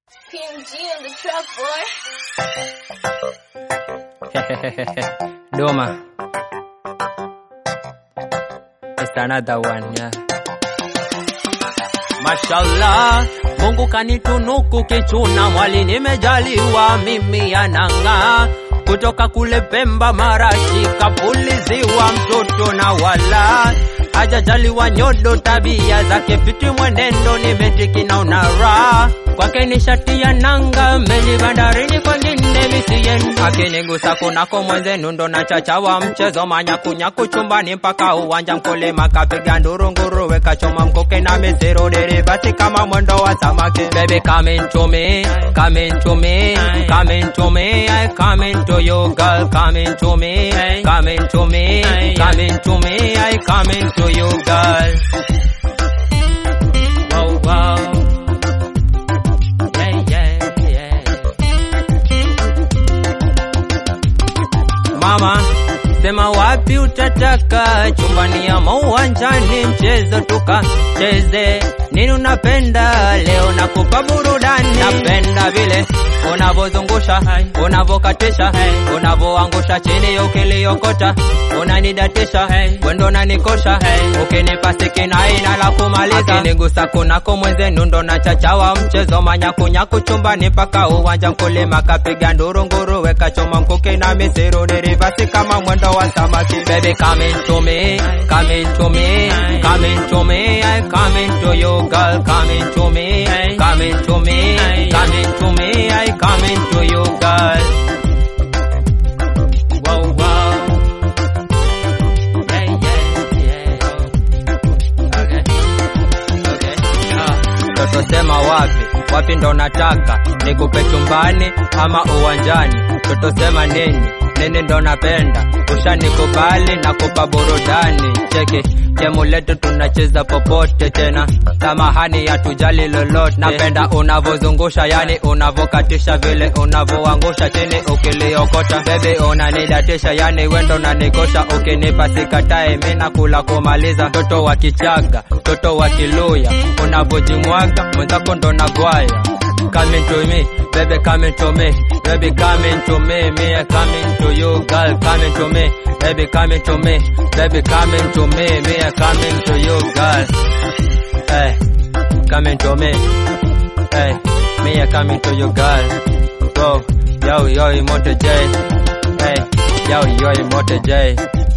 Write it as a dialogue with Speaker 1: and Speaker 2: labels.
Speaker 1: PMG on the track, boy.
Speaker 2: Doma. It's another one, yeah. Mashallah, Mungu kanitunuku kichuna mwali nimejaliwa mimi anang'aa kutoka kule Pemba marashi kapuliziwa mtoto na wala hajajaliwa nyodo tabia zake fiti mwenendo nimetiki na unara kwake ni shati ya nanga meli bandarini kwengine misienda akinigusa kunako mwenzenu ndo na chachawa mchezo manyakunyaku chumbani mpaka uwanja mkulima kapiga nduru nguruwe kachoma mkoke na misiro derivasi kama mwendo wa samaki baby come into me come into me come into me I come into you girl come into me come into me come into me I come into you girl wow wow yeah yeah yeah Mama, sema wapi utataka, chumbani ama uwanjani, mchezo tukacheze. Nini unapenda leo, nakupa burudani. Napenda vile unavozungusha, unavokatisha, unavoangusha chini ukiliokota, unanidatisha, wendo unanikosha, ukinipa sikinai na la kumaliza, akinigusa kunako mwenzenu ndo na chachawa mchezo manyakunyaku chumbani mpaka uwanja mkulima kapiga nduru nguruwe kachoma mkuki na misiru derivasi kama mwendo wa samaki baby come into me come into me come into me I come into you girl come into me come into me come into me I come into you girl wow wow yeah yeah yeah okay okay ah toto sema wapi wapi ndo nataka nikupe chumbani ama uwanjani toto sema nini nini ndo napenda ushanikubali na kupa burudani cheki gemu letu tunacheza popote tena samahani hatujali lolote napenda unavozungusha yani unavokatisha vile unavoangusha chini ukiliokota bebi unanidatisha yani wendo unanikosha ukinipa sikatae mi nakula kumaliza toto wa kichaga toto wa kiluya unavojimwaga mwenzako ndo nagwaya Come into me, baby, come into me, baby, come into me, me, I come into you, girl, come into me, baby, come into me, baby, come into me, me, I come into you, girl. Hey, come into me, hey, me, I come into you, girl. Go, yo, yo, Moto J, hey, yo, yo, Moto J.